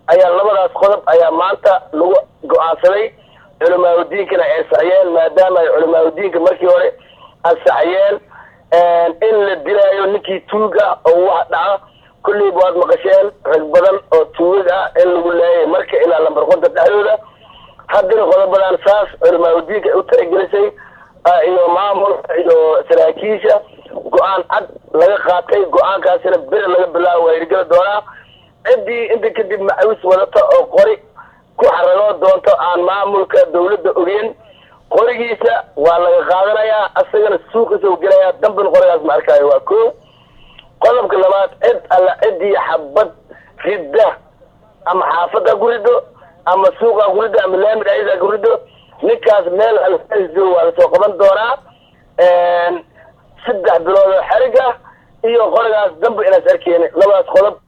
ayaa labadaas qodob ayaa maanta lagu go-aansaday culamaauddiinkana ay saxiyeen maadaama ay culamaauddiinka markii hore ansaxiyeen in la dilaayo ninkii tuug ah oo wax dhaca kulliiba waad maqasheen rag badan oo tuugag ah in lagu laayay marka ilaa lambar konta dhexdooda haddana qodobadan saas culamaauddiinka ay u talagelisay iyo maamulka iyo saraakiisha go-aan cad laga qaatay go-aankaasina beri laga bilaabo waa hirgeli doonaa ciddii inta kadib macawis wadata oo qori ku xaragoo doonto aan maamulka dawladda ogeyn qorigiisa waa laga qaadanayaa asagana suuqiisa u gelayaa dambin qorigaas ma arkaayo waa ko qodobka labaad cid alla ciddii xabad ridda ama xaafadda ku riddo ama suuqa ku riddo ama laami dhexdiisa ku riddo ninkaas meel aljo waa lasoo qaban doonaa saddex bilood oo xerig ah iyo qorigaas dambe inaas arkeyni labadaas qodob